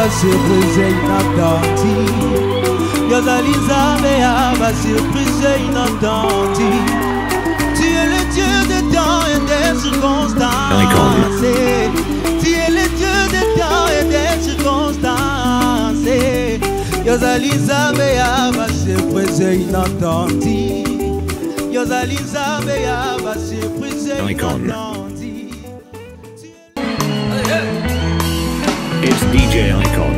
ba surprise inattendue yozali nzambe ya ba surprise inattendue tu es le Dieu des temps et des circonstances tu es le Dieu des temps et des circonstances yozali nzambe ya ba surprise inattendue yozali nzambe ya ba surprise Icon. inattendue It's DJ Icon.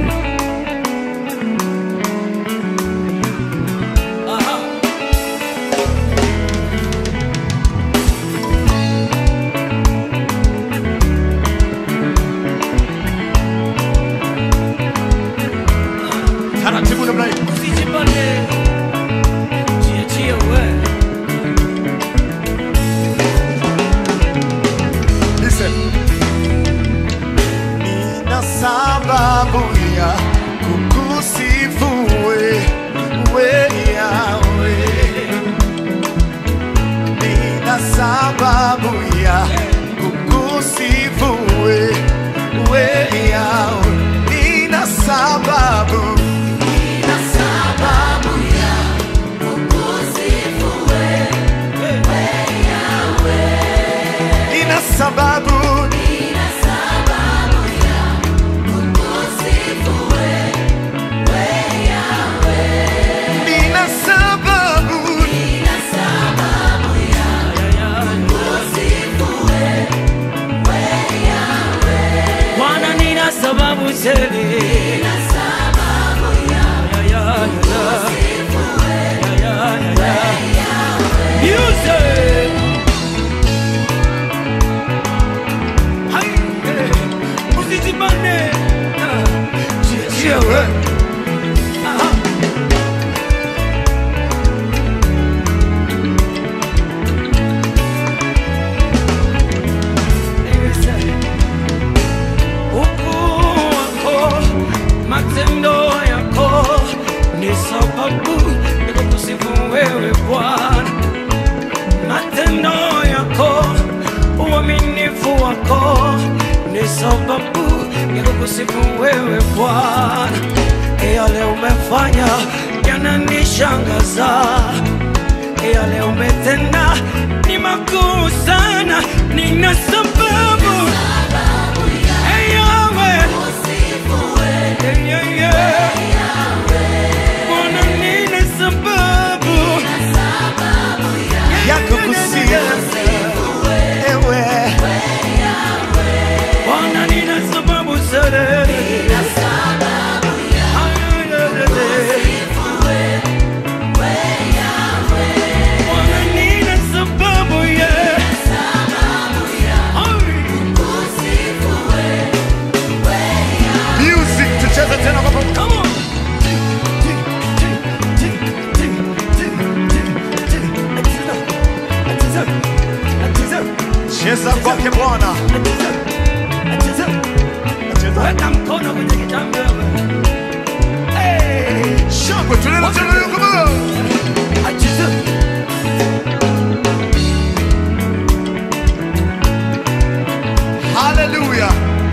taratibu namna hii Usijipande, jiachie wewe. Listen. Nina sababu ya kukusifu wewe Yawe. Nina sababu ya kukusifu wewe Yawe. Nina sababu Nina sababu ya kukusifu wewe Yawe. Nina sababu Nina sababu Bwana nina sababu tele. Ya, ya, ya, ya. Ya, ya, ya. Music. Hai, eh, usijipande. Ah, jiachie wewe. Aha. ukuu wako, matendo yako ni sababu ya kukusifu wewe Bwana. Matendo yako, uaminifu wako ni sababu ya kukusifu wewe Bwana. Yale umefanya yananishangaza, yale umetenda ni makuu sana, nina sababu Hey, Yahweh. Hey, yeah, yeah. Bwana, nina sababu. ya kukusifu ewe Bwana, nina sababu sana. Bwana, nina sababu, yeah. Hey. music tucheze tena kwa pamoja. Come on. cheza kwake Bwana Cheza. Weka mkono kwenye kitambi wewe. Hey. shangwe tunaenda tena leo kama Acheza. haleluya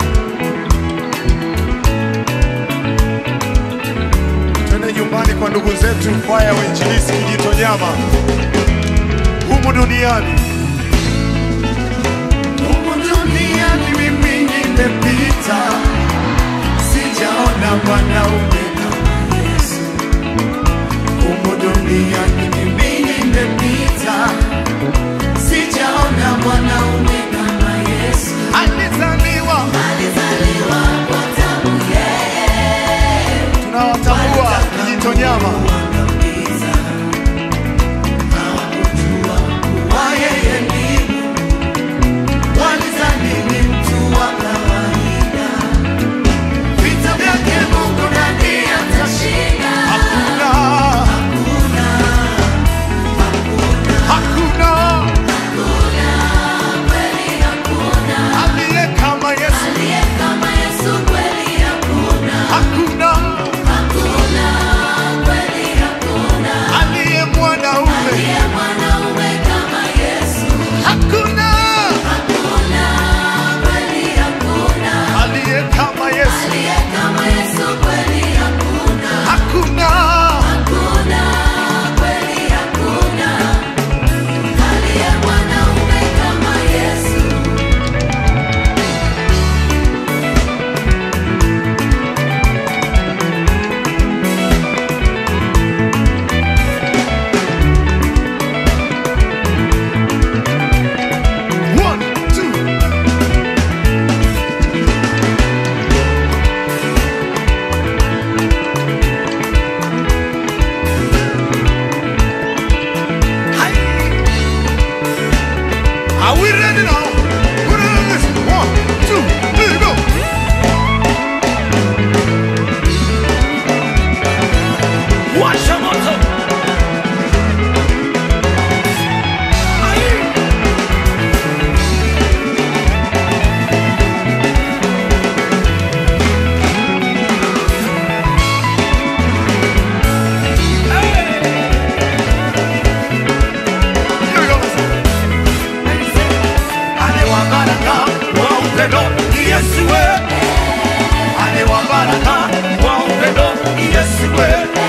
twende nyumbani kwa ndugu zetu kwaya ya uinjilisti kijitonyama humu duniani humu duniani mimi nimepita sijaona mwanaume kama Yesu humu duniani mimi nimepita sijaona mwanaume kama Yesu alizaliwa tunawatambua kijitonyama hakuna One, two. Are we ready now? Put it on this. One, two, three, go. Washa moto. Ai. Here we go. Alewabaraka wa upendo ni Yesu we. Alewabaraka wa upendo ni Yesu we.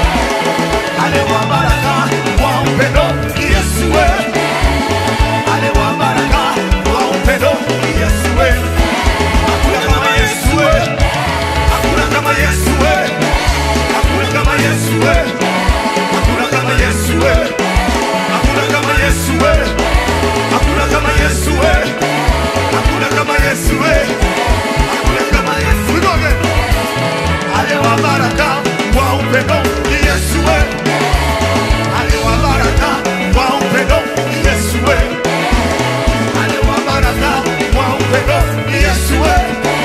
Alewabaraka wa upendo ni Yesu we. Alewabaraka wa upendo ni Yesu we. Hakuna kama Yesu we. Hakuna kama Yesu we. Hakuna kama Yesu we. Hakuna kama Yesu we. Hakuna kama Yesu we. Hakuna kama Yesu we. Hakuna kama Yesu we. Hakuna kama Yesu. We go again. Alewa baraka wa upendo ni Yesu we. Alewa baraka wa upendo ni Yesu we. Alewa baraka wa upendo ni Yesu we.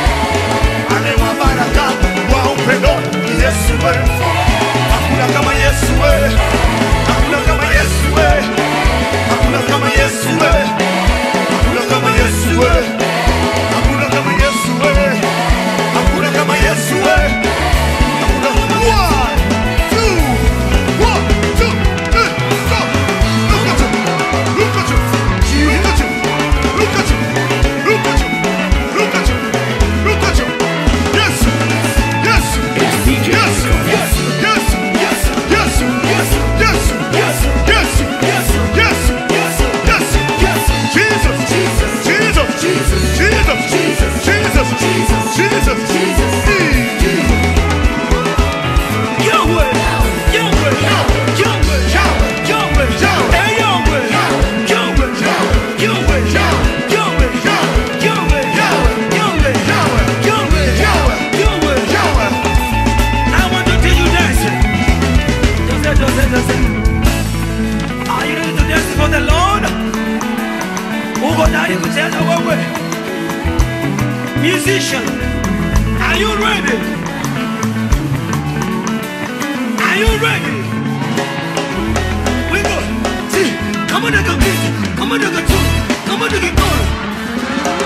Alewa baraka wa upendo ni Yesu we. Hakuna kama Yesu we. Hakuna kama Yesu we. Hakuna kama Yesu we. Hakuna kama Yesu we. Hakuna kama Yesu we. Hakuna kama Yesu we. Hakuna kama One, two, one, two, three, go. Look at you. Look at you. Look at you. Look at you. Look at you. Look at you. Look at you. Yes. Yes. It's DJ Yes. Nico. Yes. Yes. Yes. Yes. Yes. Yes. Yes. Yes. Yes. Yes. Yes. Yes. Yes. Jesus. Jesus. Jesus. Jesus. Jesus. Jesus. Jesus. Jesus. Jesus. Jesus. Mm. Yahweh. Yahweh. Yahweh. Yahweh. Hey, Yahweh. Yahweh. Yahweh. Yahweh. Yahweh. Yahweh. Yahweh. Yahweh. Yahweh. I want to see you dancing. Just say, just say, just say. Are you ready to dance for the Lord? Uko tayari kucheza wewe? Musician, are you ready? Are you ready? We go. See, come on, nigga, beat. Come on, nigga, two. Come on, nigga, go.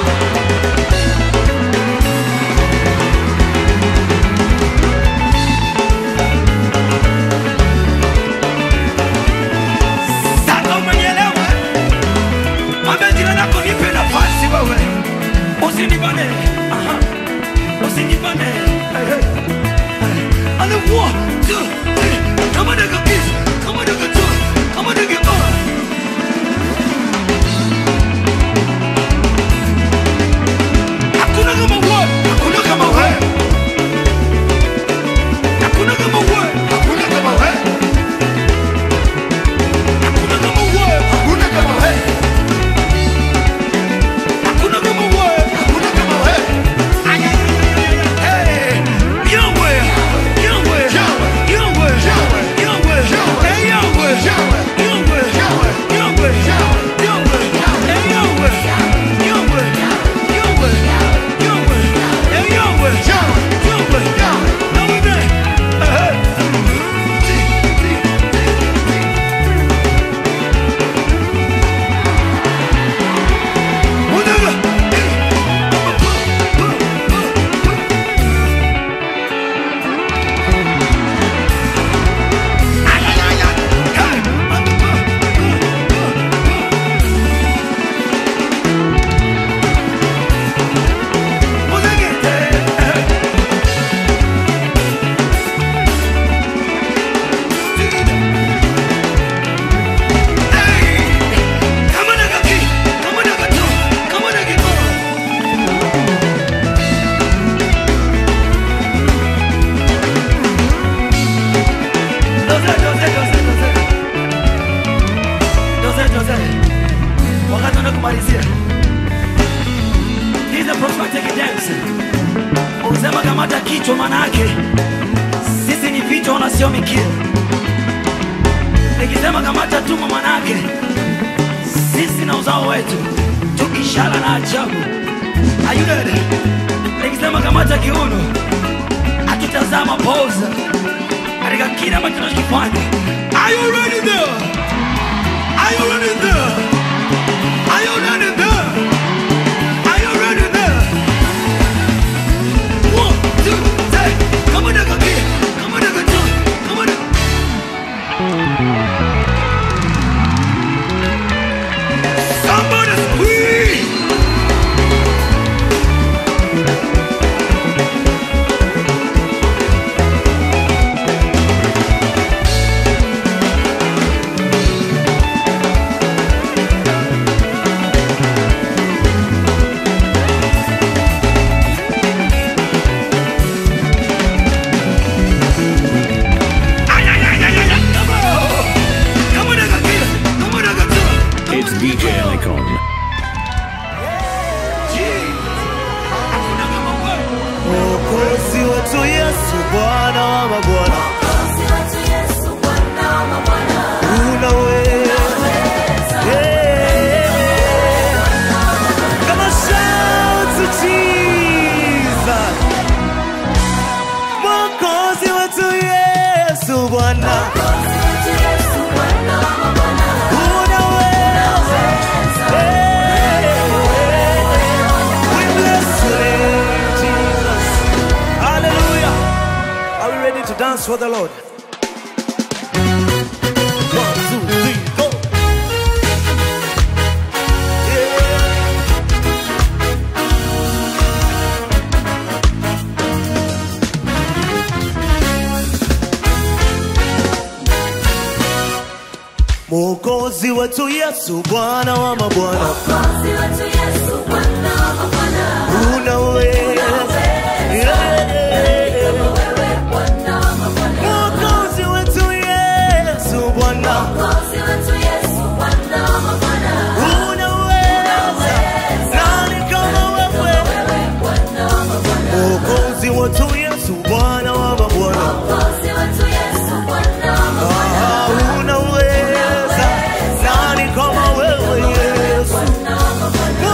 Sasa umenielewa? Mwambie jirani yako nipe nafasi wewe. Usinibane. Aha. Usinibane. Hey, hey. And the one, two, three. Come on, nigga, kiss. Come on, nigga, two. Come on, nigga, go. Hakuna kama wewe. Hakuna kama wewe. Hakuna kama wewe. Hakuna kama wewe. Hakuna kama wewe. Hakuna kama wewe. Hakuna kama wewe. Hakuna kama wewe. Hey, Yahweh, Yahweh, Yahweh. Yahweh, kumalizia. He's a prophetic dancer. Usema kamata kichwa manake sisi ni vichwa na sio mikia. Nikisema kamata tumbo manake sisi na uzao wetu tu ishara na ajabu. Are you ready? Nikisema kamata kiuno hatutazama pose katika kile ambacho tunachokifanya. Are you ready there? Are you ready there? Are you ready there? Are you ready there? One, two, three. Come on, nigga, kid. Come on, nigga, two. Come on, nigga. Somebody squeeze. Ay, ay, ay, ay, ay, ay. Come on. Come on, nigga, kid. Come on, nigga, two. Come It's on, DJ nigga. Icon. Hakuna kama wewe. Mwokozi wetu Yesu, Bwana wa mabwana, unaweza. Yeah. Come on, shout to Jesus. Mwokozi wetu Yesu, Bwana, unaweza. Yeah. We bless your name, Jesus. Hallelujah. Are we ready to dance for the Lord? One, two, three, go. Yeah. Mwokozi wetu Yesu, Bwana wa mabwana, unaweza. Yeah. Mwokozi wetu Yesu, Bwana, unaweza. Nani kama wewe? Mwokozi wetu Yesu, Bwana wa mabwana, Ah, unaweza. Nani kama wewe Yesu?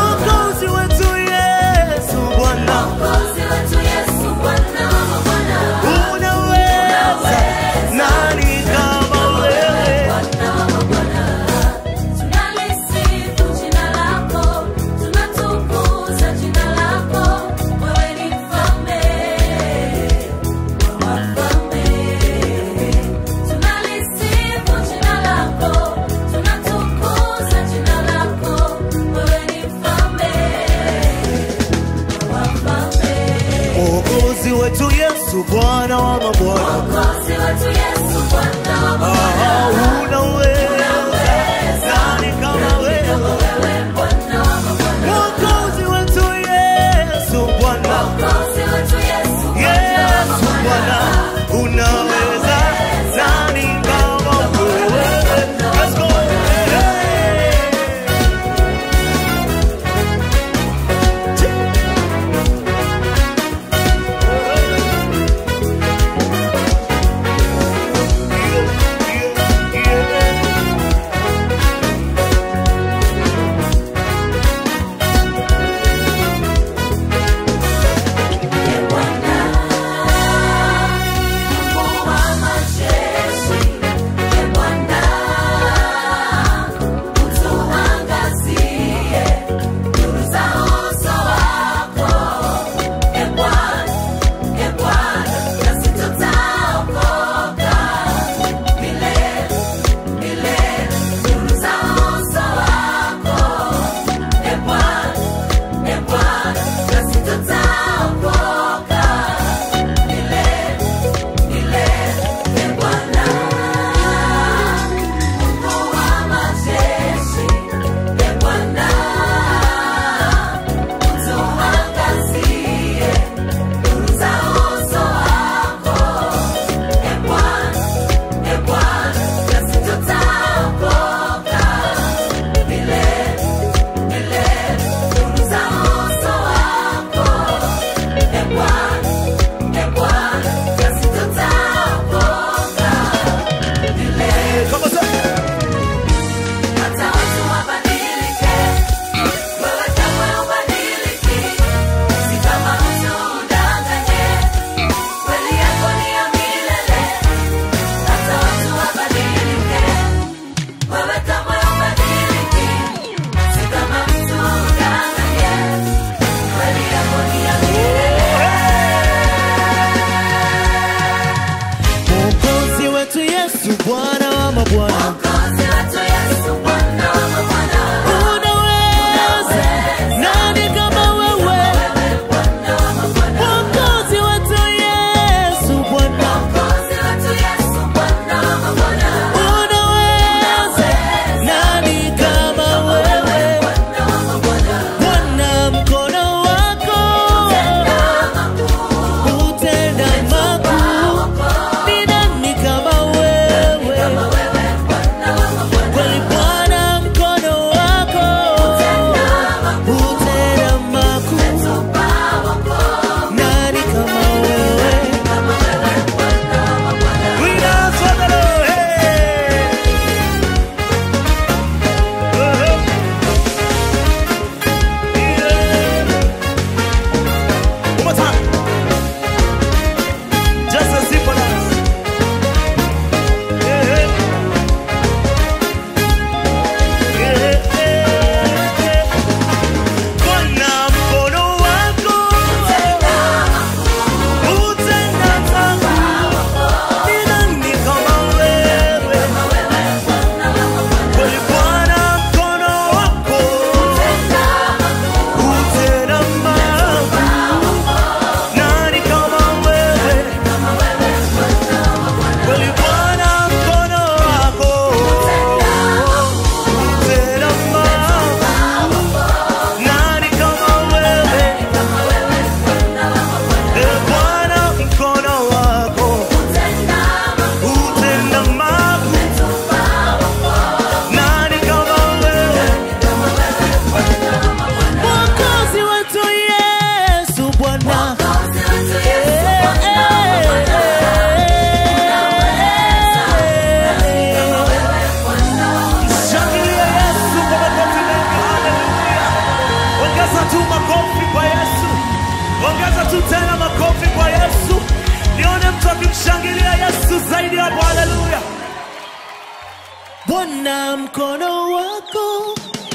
ona mkono wako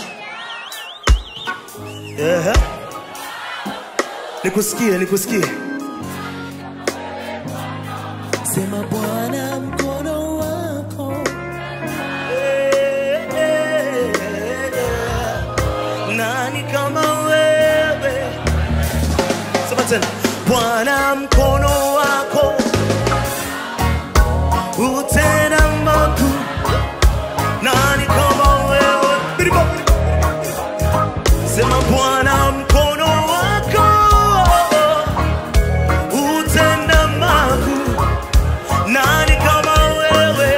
Ehe. Nikusikie, nikusikie. sema bwana mkono wako Eh, eh, eh. Nani kama wewe? Sema tena. Bwana mkono wako utenda makuu. Nani kama wewe? Biribo. Sema Bwana mkono wako utenda makuu. Nani kama wewe?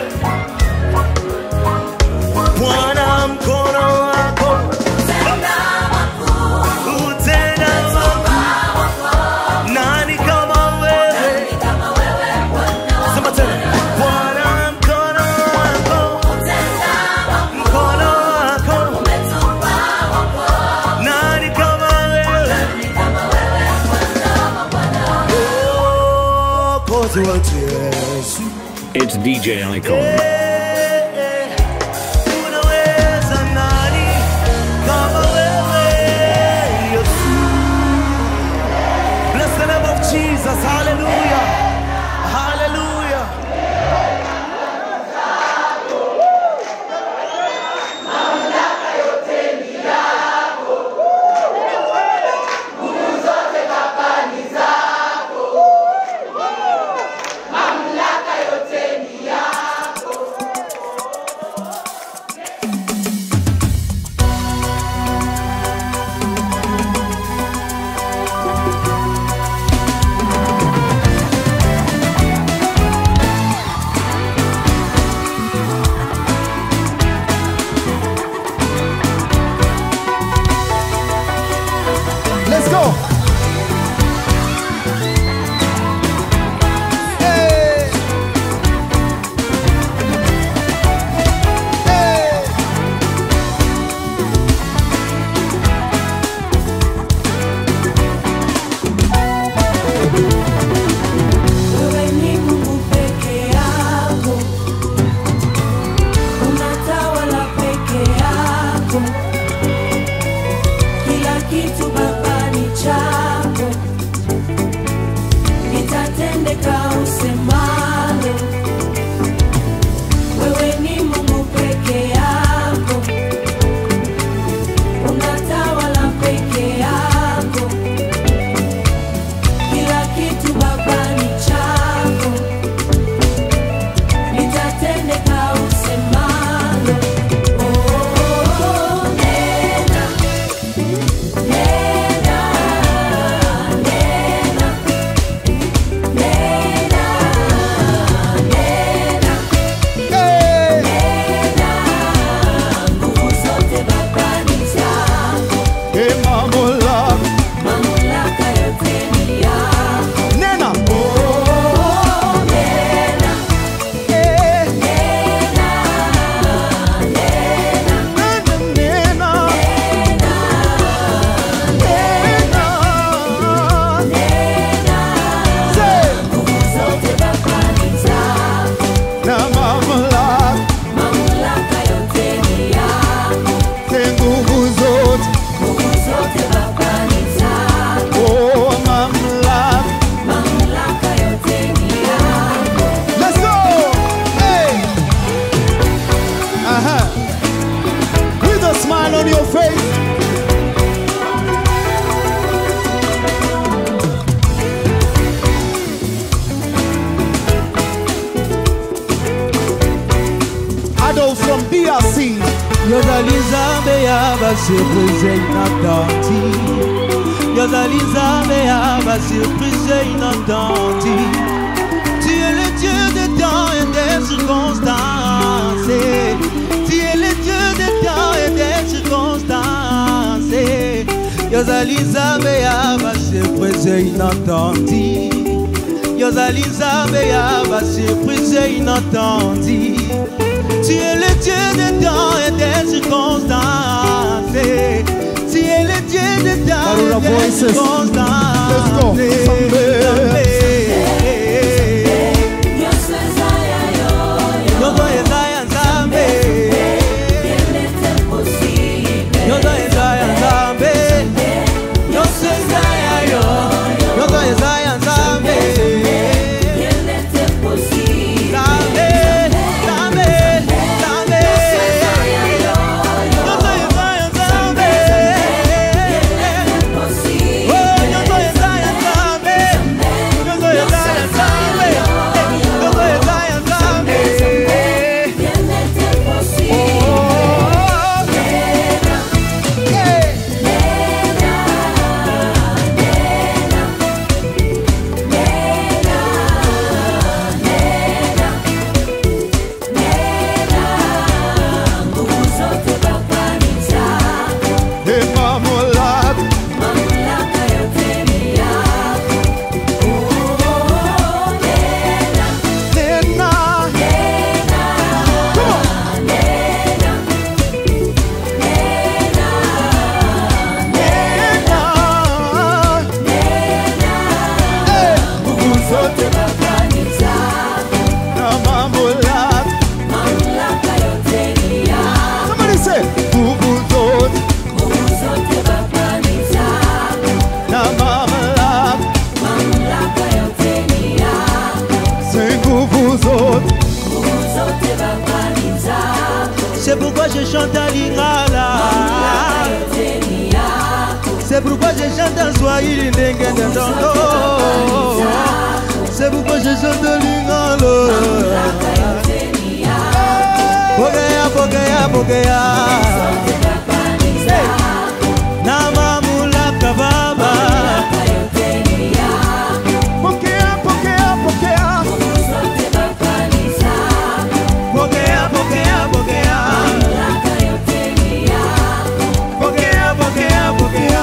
Bwana mkono wako utenda makuu. Nani kama wewe? Sema tena. Bwana mkono wako mkono wako nani kama wewe? Oh, kozi wetu Yesu. It's DJ Icon. Eh, unaweza nani kama wewe, Yesu? Bless the name of Jesus. Hallelujah. Hallelujah. Let's go. Hey. Hey. Wewe ni Mungu peke yako, unatawala peke yako, kila kitu Baba ni chako, litatendeka usemalo. Wewe ni Mungu peke yako, unatawala peke yako kila kitu Baba ni chako, litatendeka usemalo. Oh, nena, nena, nena, nena, nena, Hey. nena, nguvu zote Baba ni zako, Hey, mamula. mamlaka yote ni yako. Nena. Oh, nena, Hey. nena, nena. Nena. Nena. Say. Na mamlaka. Say nguvu zote. Oh, mamlaka. Let's go. Hey. Uh-huh. With a smile on your face. Adolf from DRC. yozali nzambe ya basurprise inatenti yozali nzambe ya basurprise inatenti tu es le dieu des temps et des circonstances tu es le dieu des temps et des circonstances yozali nzambe ya basurprise inatenti yozali nzambe ya basurprise inatenti tu es le Dieu des temps et des circonstances. Tu es le Dieu des temps Karuna et des voices. circonstances. Let's go. Sambe. Yoko Yesaya Nzambe. chante à lingala C'est pourquoi je chante en swahili ndenge ndondo C'est pourquoi je chante lingala Pokea, pokea, pokea Na mamulaka baba Pokea, pokea, pokea. Pokea, pokea, pokea Pokea, pokea, pokea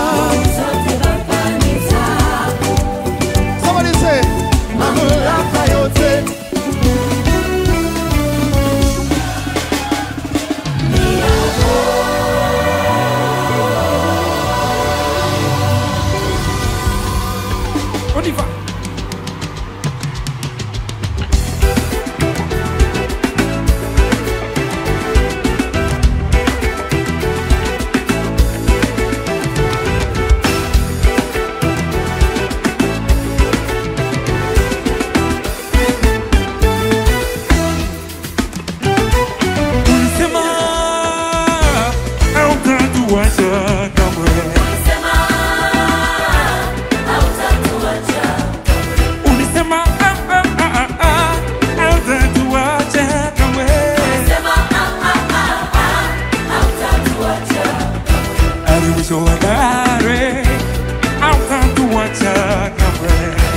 Somebody say, mamlaka yote. On y va. Ulisema hautatuacha kamwe. Ulisema ah, ah, ah, ah, ah, hautatuacha kamwe. Hadi mwisho wa dahari, hautatuacha kamwe.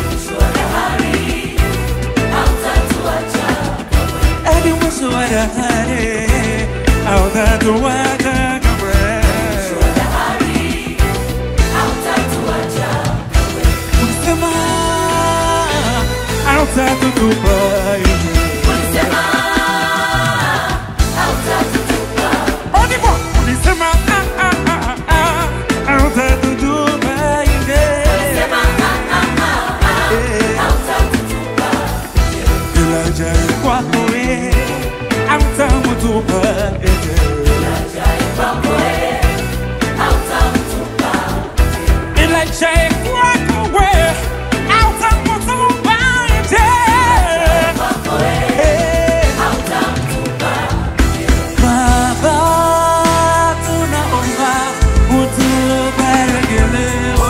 Hadi mwisho wa dahari, hautatuacha kamwe. Ulisema hautatutupa nje. On y va. Ulisema ah, ah, ah, ah, ah, hautatutupa nje. Ila jai kwako wewe, hautamutupa nje. Ila jai kwako wewe, hautamutupa nje. Eh. Baba, tunaomba utubariki leo.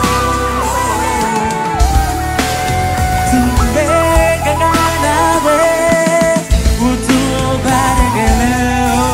Tumegana nawe, utubariki leo.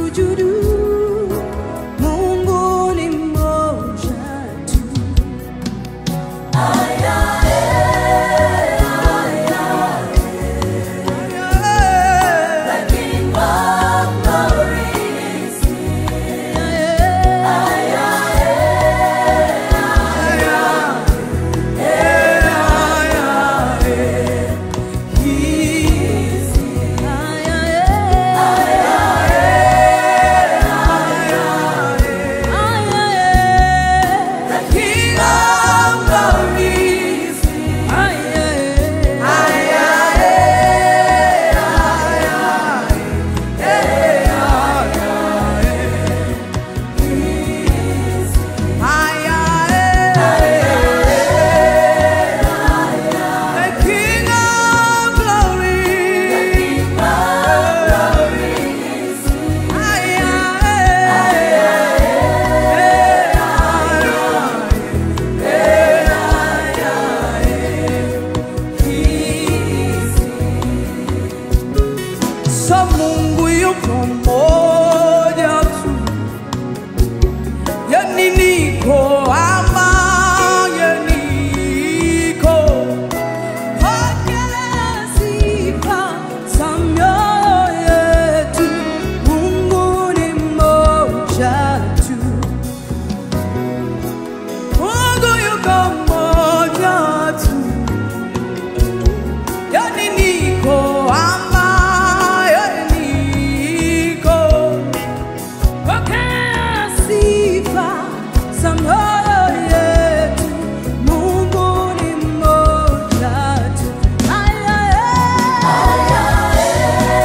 sujudu Mungu ni mmoja tu The King of Glory is The King of Glory is The King of Glory Sa Mungu yuko mmoja tu, yani niko ambaye niko. Pokea sifa za mioyo yetu, Mungu ni mmoja tu. Mungu yuko mmoja tu, yani niko ambaye niko. Pokea sifa za mioyo yetu, Mungu ni mmoja tu. Aya, aya.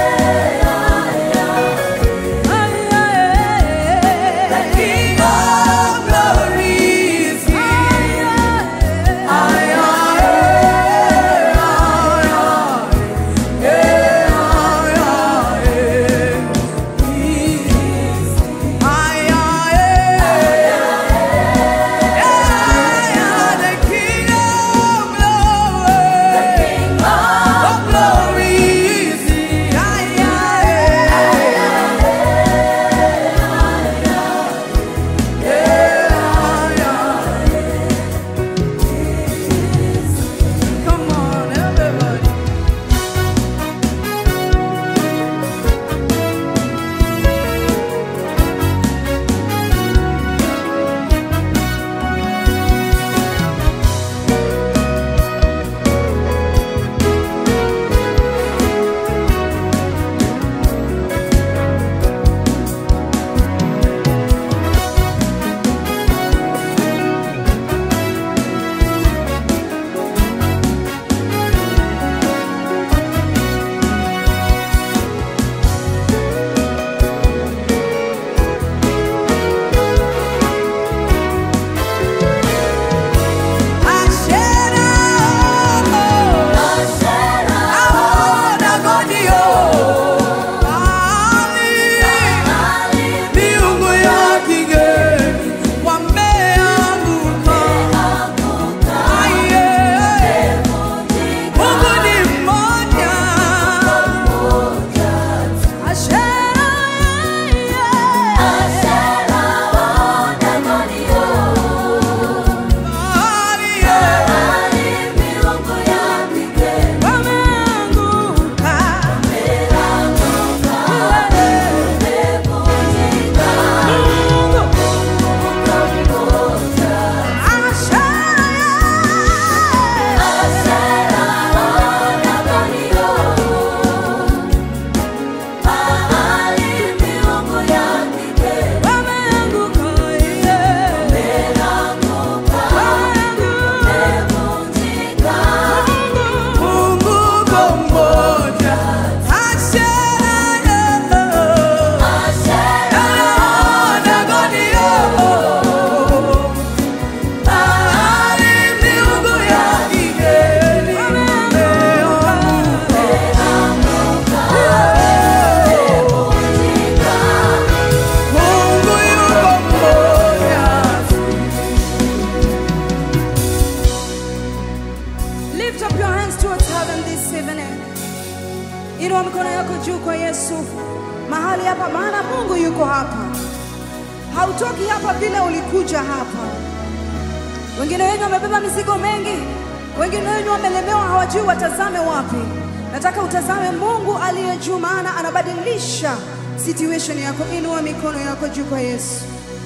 juu kwa Yesu mahali hapa, maana Mungu yuko hapa. Hautoki hapa vile ulikuja hapa. Wengine wenu wamebeba mizigo mengi, wengine wenu wamelemewa, hawajui watazame wapi. Nataka utazame Mungu aliye juu, maana anabadilisha situation yako. Inua mikono yako juu kwa Yesu.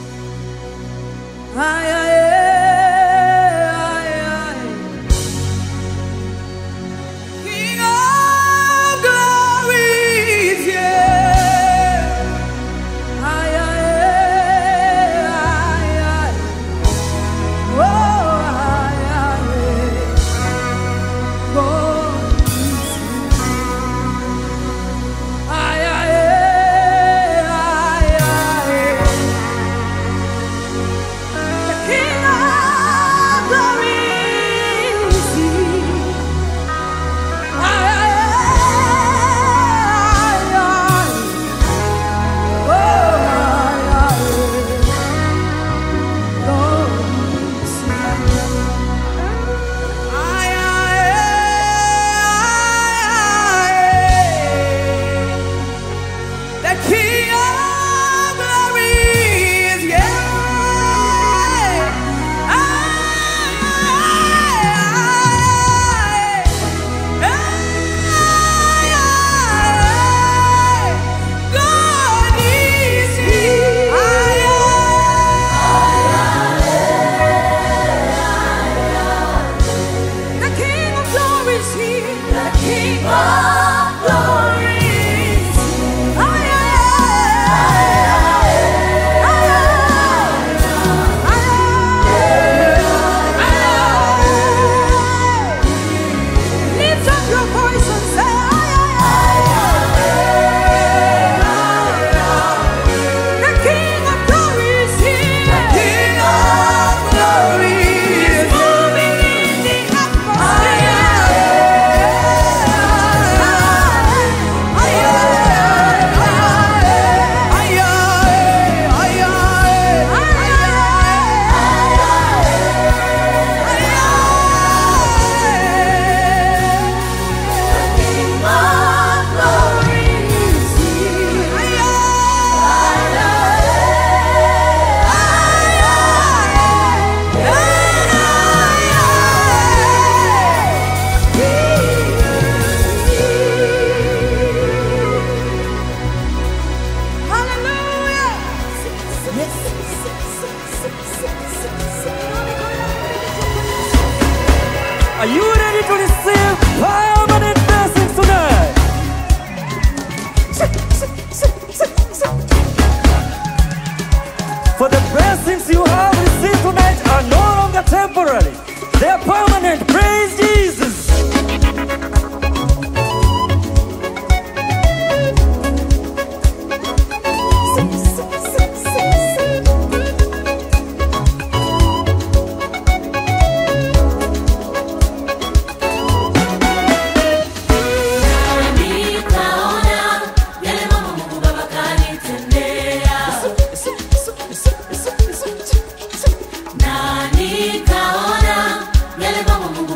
Haya, eh, haya, eh. King of glories, yeah. Haya, eh, haya, eh. Oh, haya, eh. God is Haya, eh, haya, eh. The King of glory is here. Haya, eh, haya, eh. Oh, haya, eh. God is here. Haya, eh, haya, eh. The King of glory is here. God is here. The King of glory is here. The King of glory is here. Lift up your voice and say, The King of glory is here. The King of glory is moving in the Are you ready to receive permanent blessings tonight? For the blessings you have received tonight are no longer temporary. They are permanent. Praise Jesus. Nikaona yale mambo Mungu Baba kanitendea, na nikaona yale mambo Mungu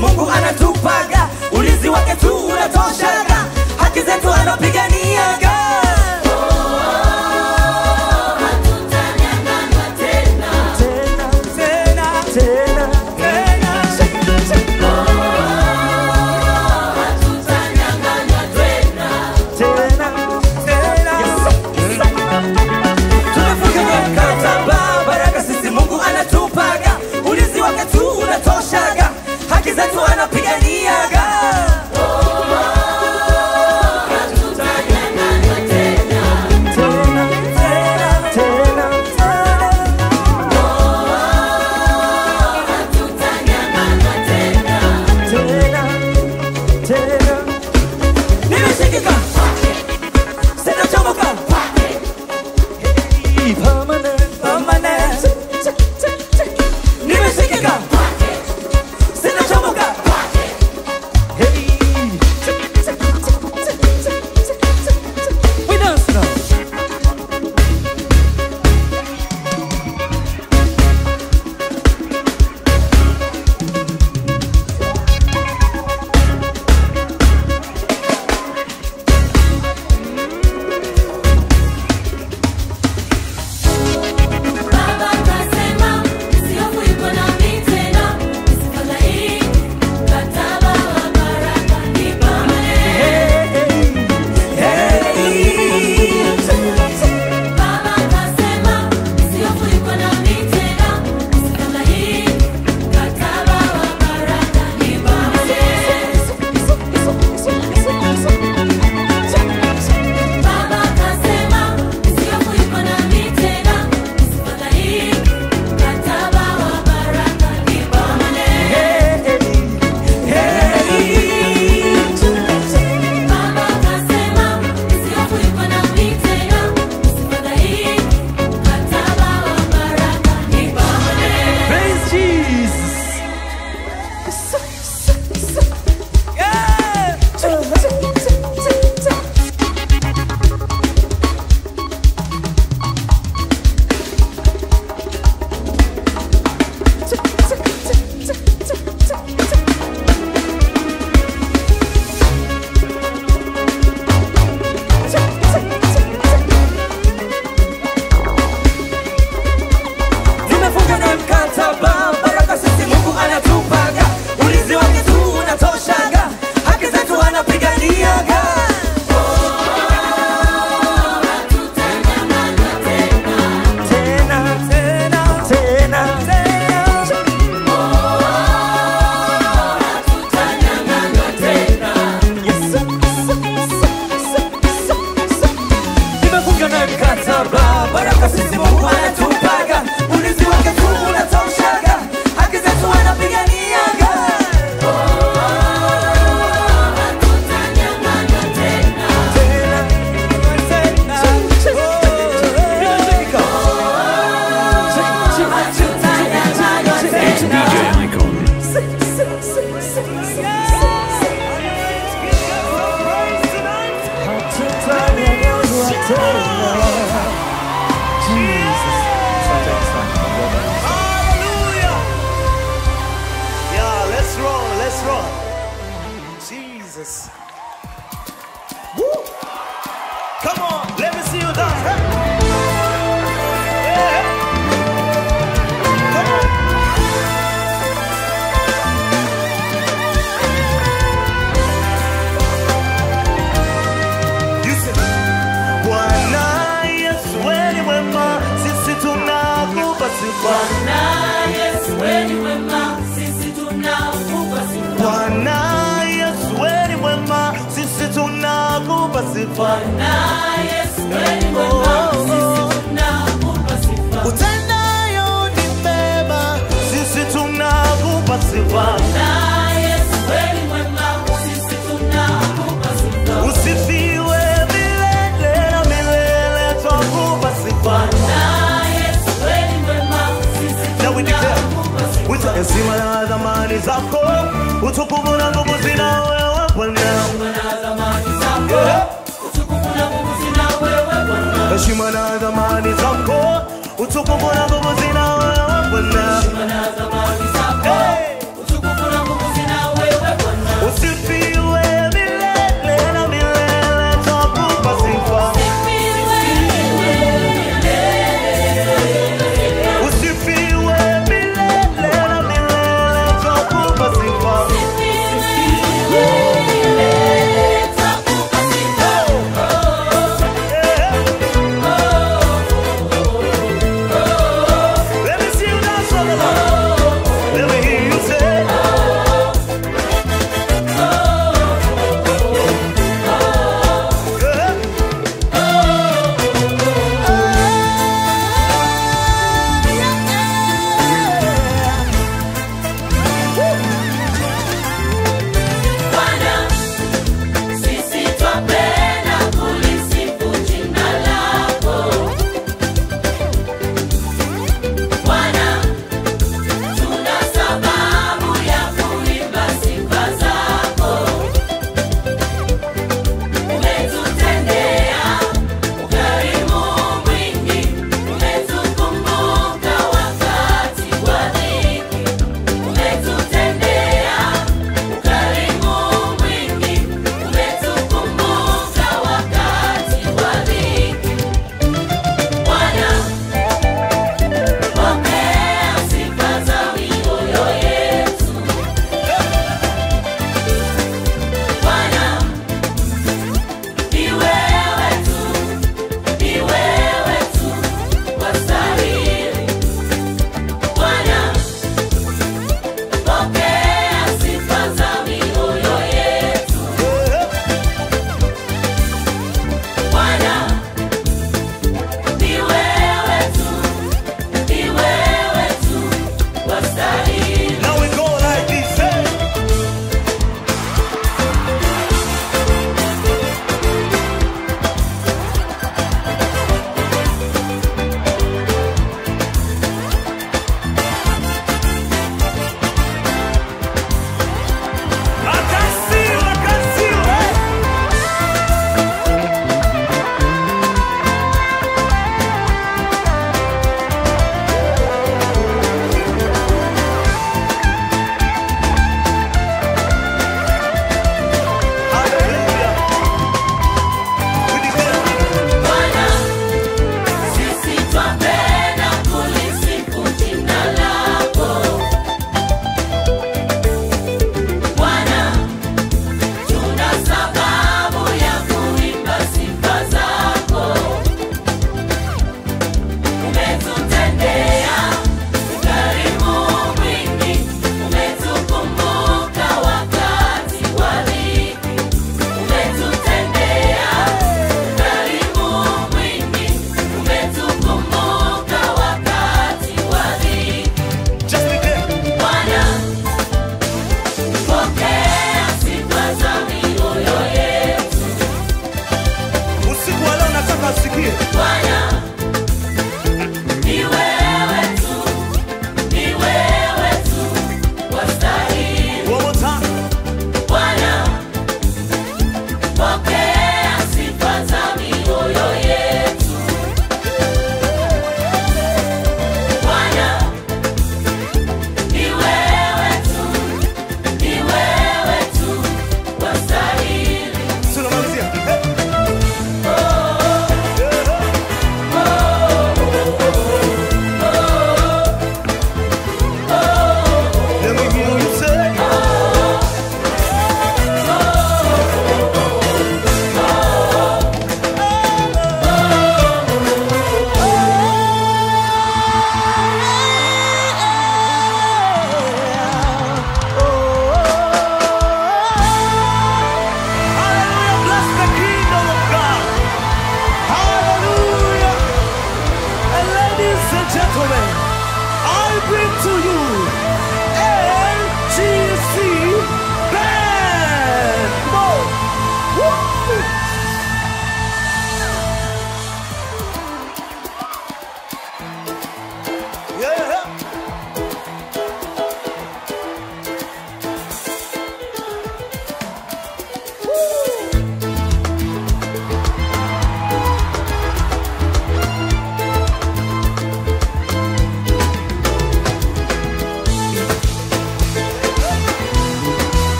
Mungu anatupaga, ulinzi wake tu unatoshaga, haki zetu anapiganiaga. Tena, tena, tena, tena. Tena, tena. Tumefunga mkataba, baraka sisi Mungu anatupaga, ulinzi wake tu unatoshaga, haki zetu anapiganiaga. Tena, tena, tena, tena. Tena, tena. Nimeshikika, sitachomoka. Permanent, permanent. Nimeshikika, sitachomoka. We dance now. Baba kasema usihofu yuko nami tena, usifadhaike, mkataba wa baraka ni Baba kasema usihofu yuko nami tena, usifadhaike, mkataba wa baraka ni Baba kasema usihofu yuko nami tena, usifadhaike, mkataba wa baraka ni Baba kasema usihofu yuko nami tena, usifadhaike, mkataba wa baraka ni Praise Jesus. Yeah. Tumefunga na mkataba, baraka sisi Mungu anatupaga, ulinzi wake tu unatoshaga, haki zetu anapiganiaga. Tena, tena, tena, Nimefunga na mkataba, baraka sisi Mungu anatupaga, ulinzi wake tu unatoshaga, haki zetu anapiganiaga. Tena, tena, DJ Icon. Hallelujah. Yeah, let's roll, let's roll. Jesus. Woo. Come on, let me see you dance. Hey. Yeah. Come on. You say, Bwana Yesu wewe ni mwema, sisi tunakupa sifa. Bwana Yesu wewe ni mwema, sisi tunakupa sifa. Utendayo ni mema, sisi tunakupa sifa. Usifiwe milele na milele, twakupa sifa. Now we declare, with heshima na dhamani zako, utukufu na nguvu zina wewe Bwana. Yeah. Heshima na dhamani zako, utukufu na nguvu zina wewe Bwana. Hey.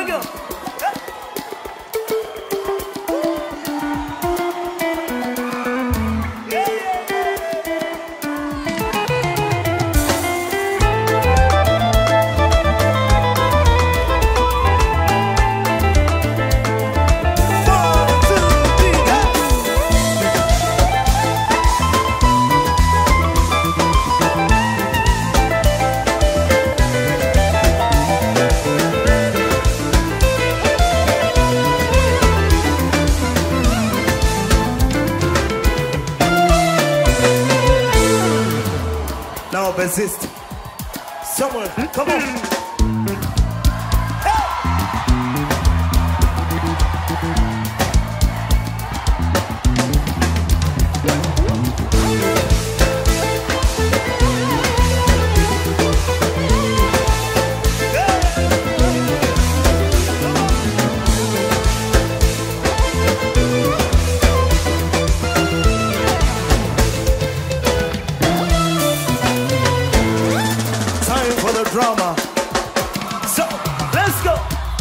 we go. Now bassist. Someone, come on. Time for the drama. So, let's go.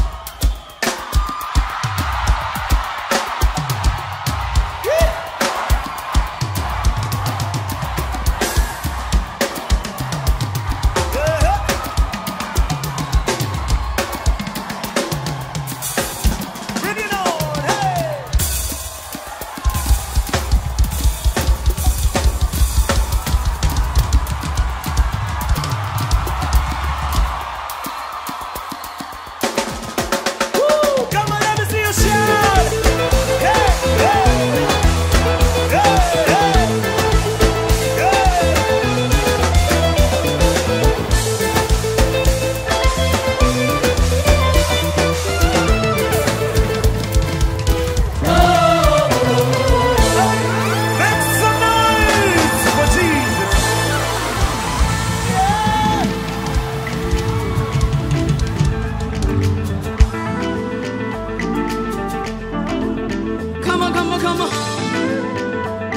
Bring it on, hey! Woo! Come on, let me see you shout! Hey, hey! Hey, hey! Hey! Make some noise for Jesus! Come on, come on, come on.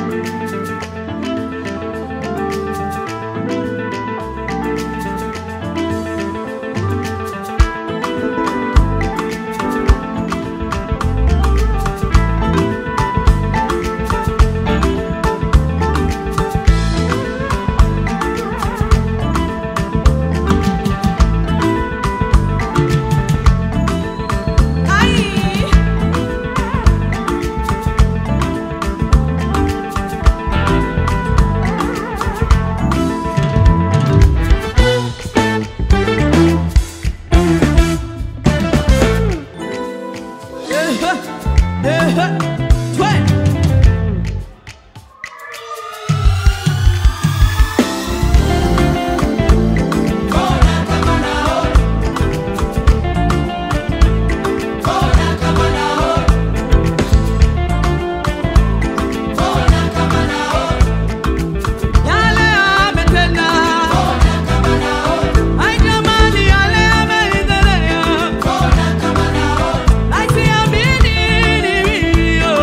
Ai! Yale ametenda. Ai jamani, yale ameendelea. Ai siamini ni mimi.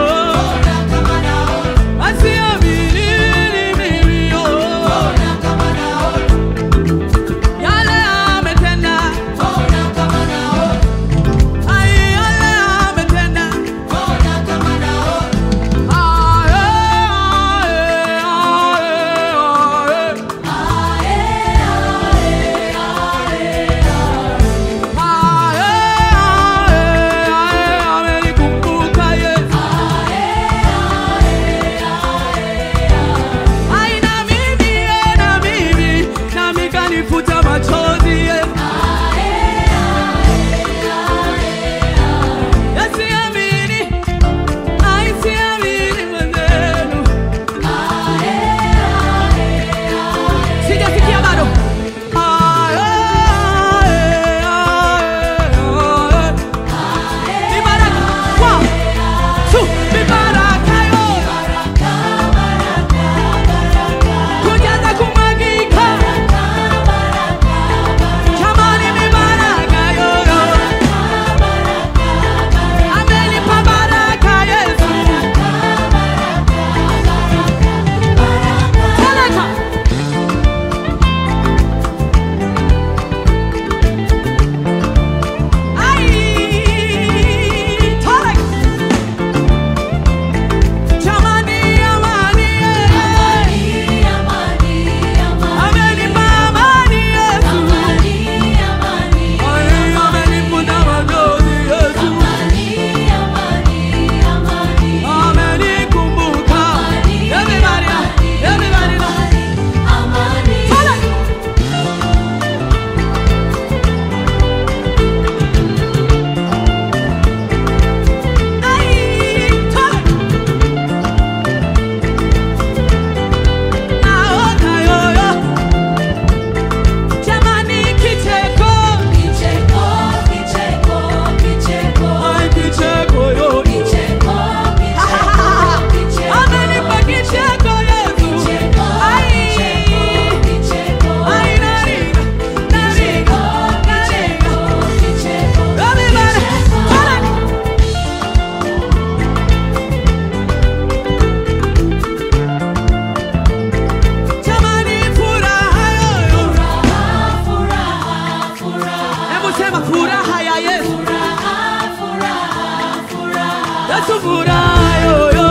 Yesu furaha yoyo.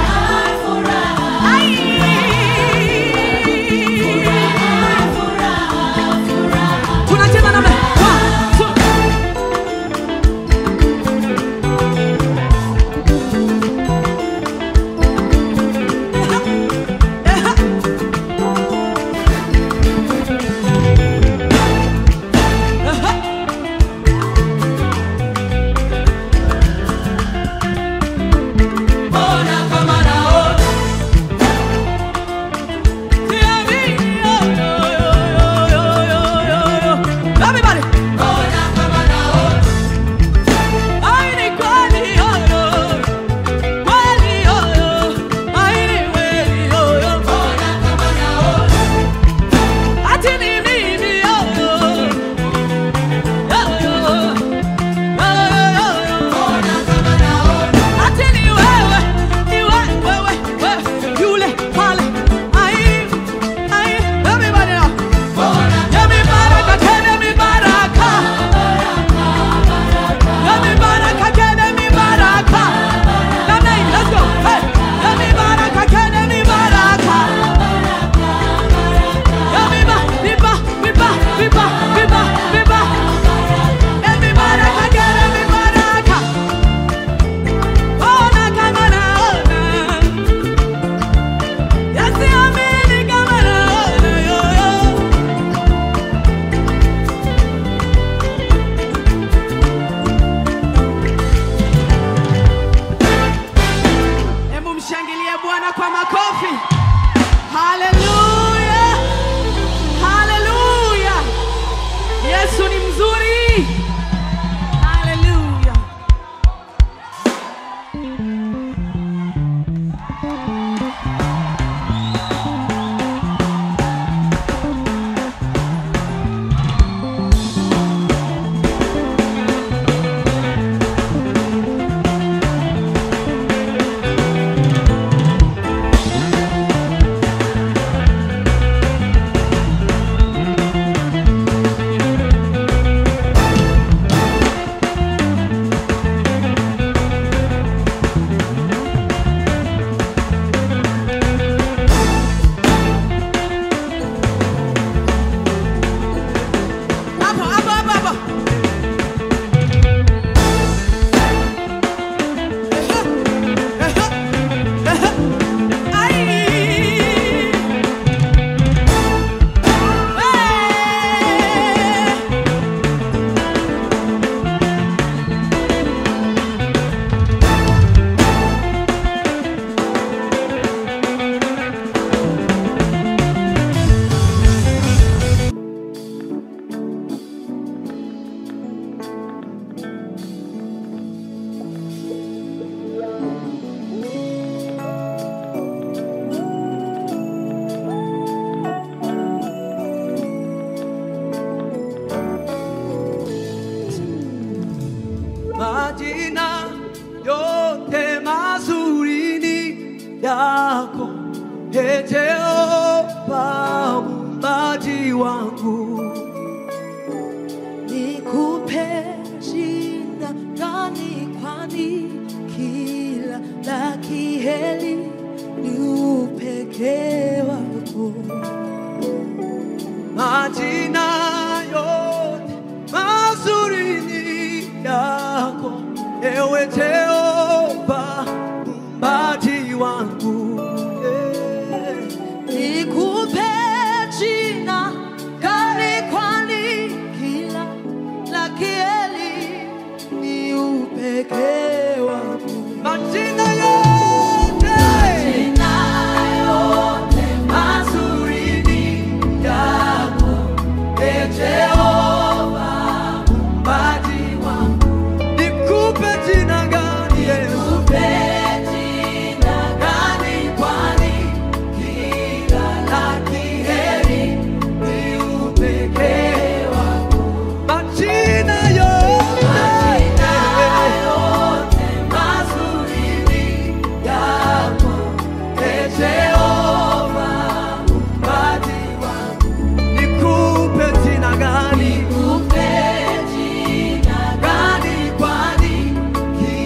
Ai. Tunacheza namna one, two. Ona kama naona. Everybody. Ona kama naona. Ai ni kweli yoyo. Kweli yoyo. Ai ni kweli yoyo. Ona kama naona. Ati ni mimi yoyo. Yoyo. Yoyo, yoyo. Ona kama naona. Ati ni wewe. Ni wewe, wewe, wewe. Yule pale. Ai, ai. Everybody now. Yemi baraka, kene mi baraka. Yemi baraka, kene mi baraka. Namna hii, let's go. Hey. Yemi baraka, kene mi baraka. Yemi ba, mi ba, mi ba, mi ba, mi ba, mi ba. Yemi baraka, kene mi baraka. Ona kama naona. Yasiamini kama naona, yo, yo. Hebu mshangilie Bwana kwa makofi. Haleluya, haleluya! Yesu ni mzuri. Haleluya. Hapo, hapo, hapo, hapo. Ai. Hey. Majina yote mazuri ni yako, Ee Jehova muumbaji wangu. nikupe jina gani kwani kila la kiheli ni upekee wako Majina yote mazuri ni yako, ewe Jehova muumbaji wangu. Eh. nikupe jina gani kwani kila la kiheli ni upekee wako Majina yote mazuri ni yako, Ee Jehova muumbaji wangu. Nikupe jina gani Yesu? Gani kwani kila la kheri ni upekee wako. Majina yote mazuri ni yako, Ee Jehova muumbaji wangu. Nikupe jina gani? Gani kwani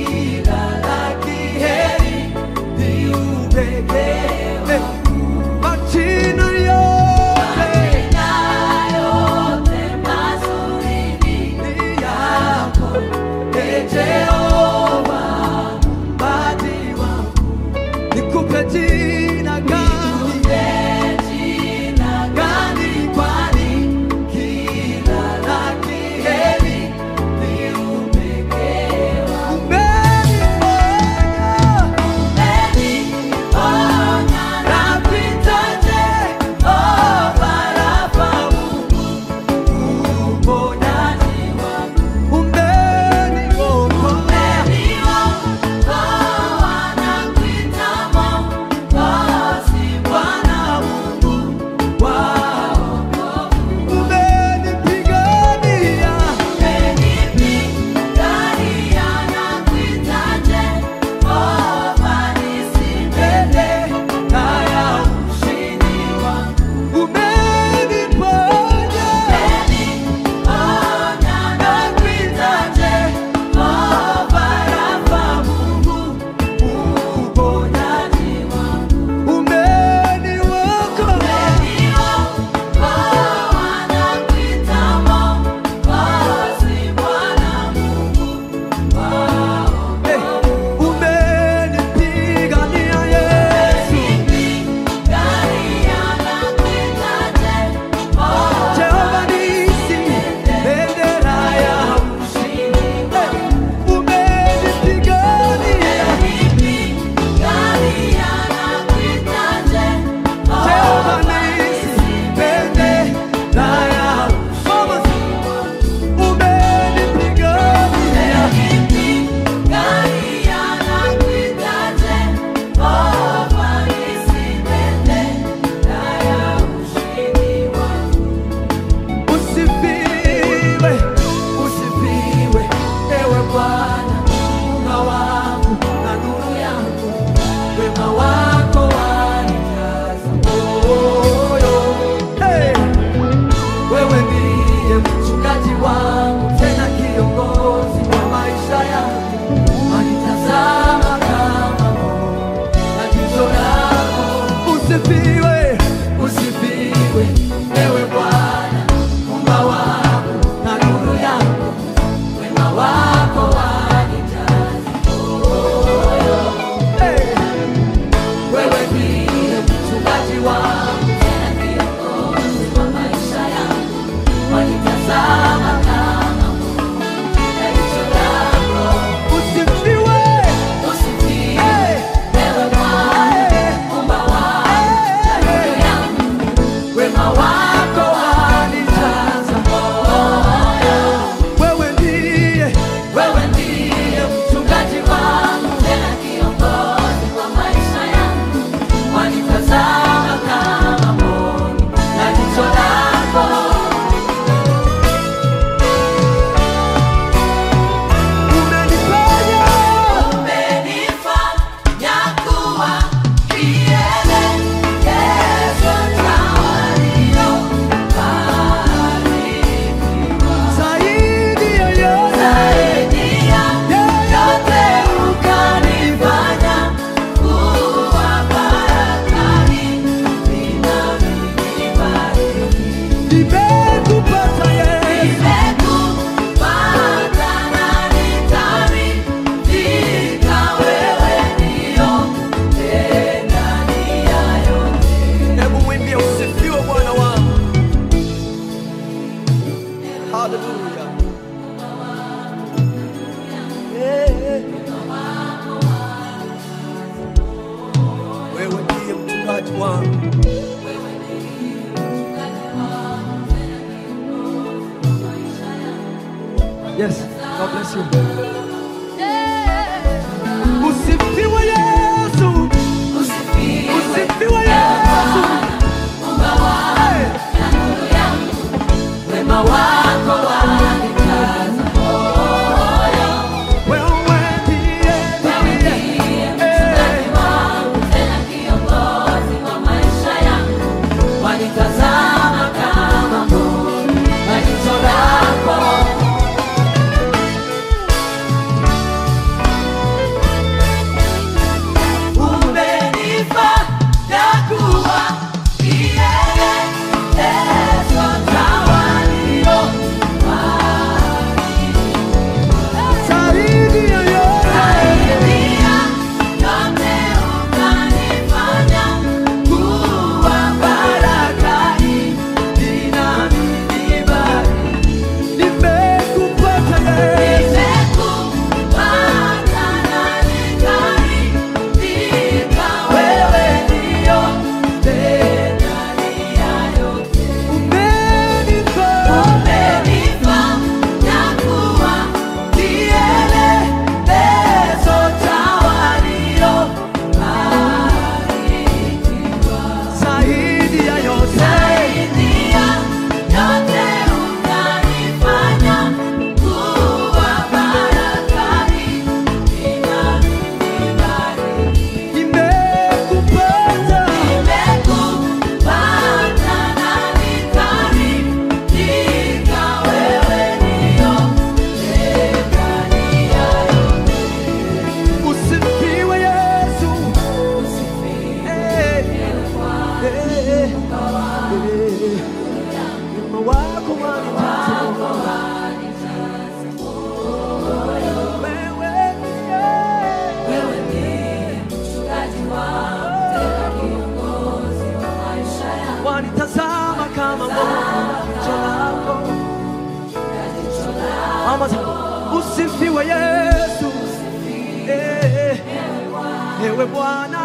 wewe Bwana,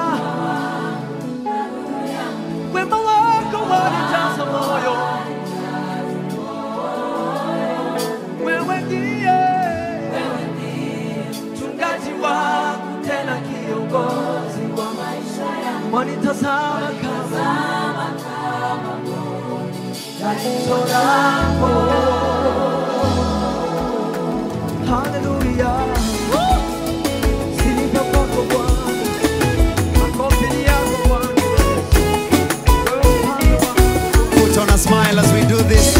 wema wako wanijaza moyo, wewe ndiye mchungaji wangu tena kiongozi wa maisha yangu, wanitazama kama jicho lako. Hallelujah. Sifa kwako Bwana. Makofi ni yako Bwana. Wewe upande wako. Put on a smile as we do this.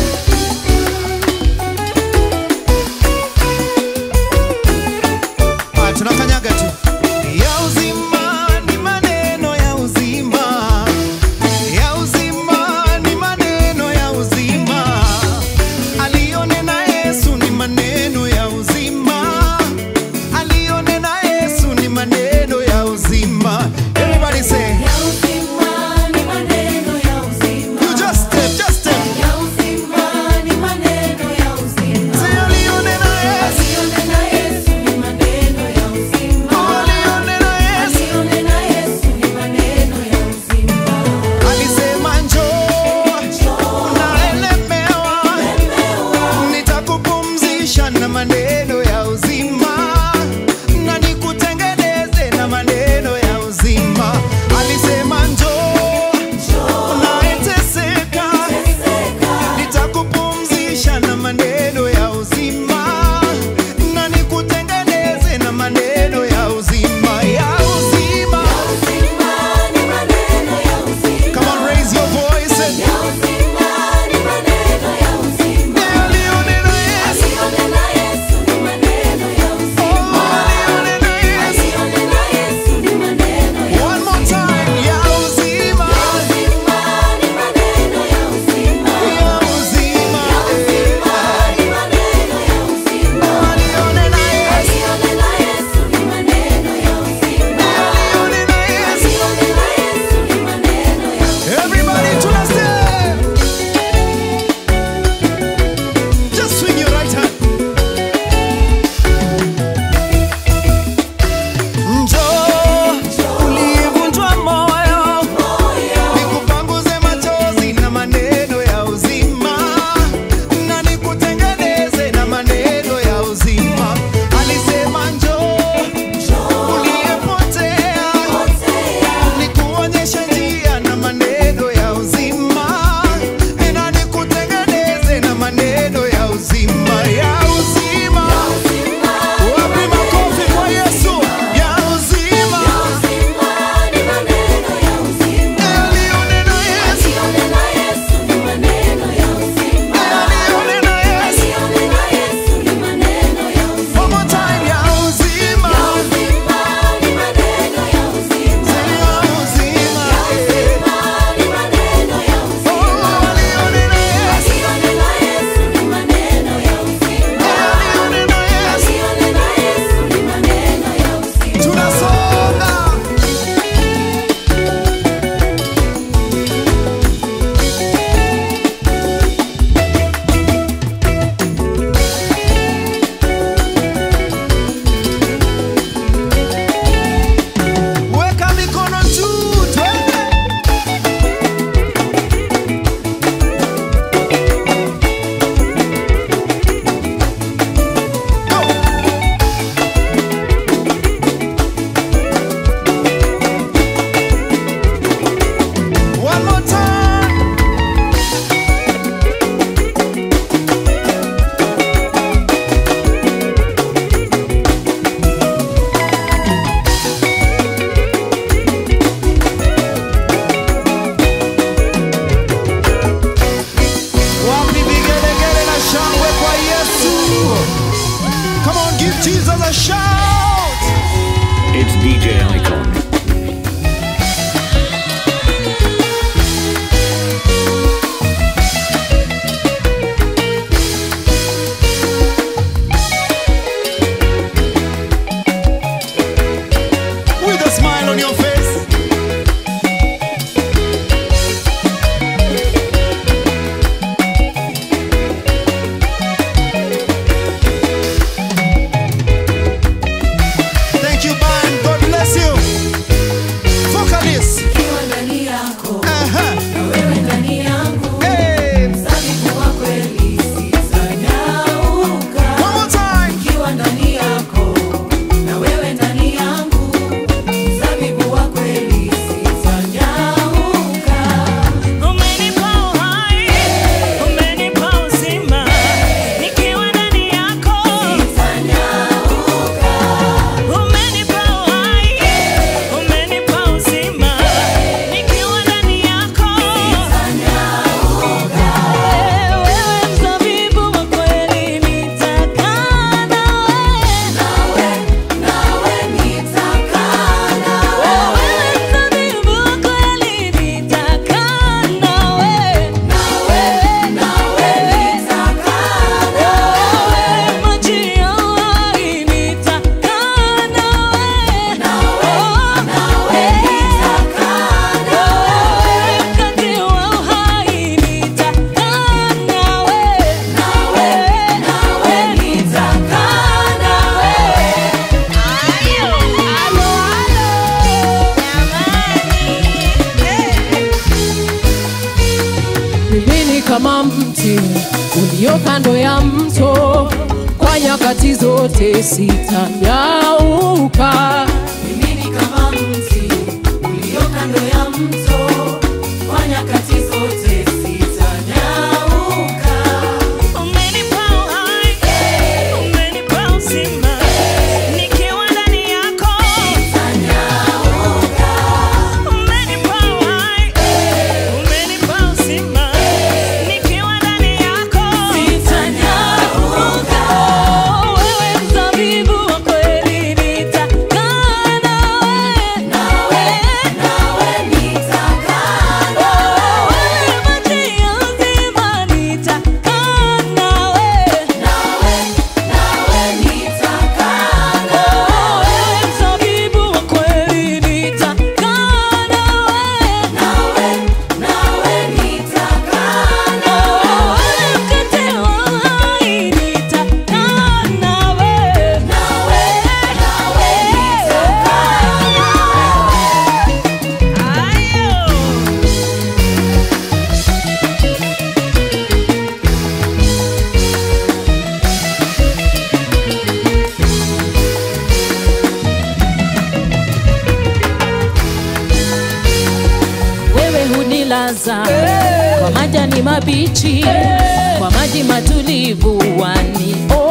Haya, tunakanyaga tu. Ya uzima ni maneno ya uzima. Ya uzima ni maneno ya uzima. Aliyonena Yesu ni maneno ya uzima. Aliyonena Yesu ni maneno ya uzima. Everybody say, you just step, just step. Say aliyonena Yesu. kama mti ulio kando ya mto, kwa nyakati zote sitanyauka. Mimi ni kama mti ulio kando ya mto, kwa nyakati zote sitanyauka. Umenipa uhai, umenipa uzima, nikiwa ndani yako Sitanyauka. umenipa uhai, umenipa uzima, nikiwa ndani yako Sitanyauka. Wewe mzabibu wa kweli nitakaa nawe. Nawe, nawe nitakaa nawe. Wewe maji ya uzima nitakaa nawe. Nawe, nawe nitakaa nawe. Wewe mzabibu wa kweli nitakaa nawe. Nawe, nawe nitakaa nawe. Wewe mkate wa uhai nitakaa nawe. Nawe, nawe nitakaa wewe hunilaza kwa majani mabichi, kwa maji matulivu wanionya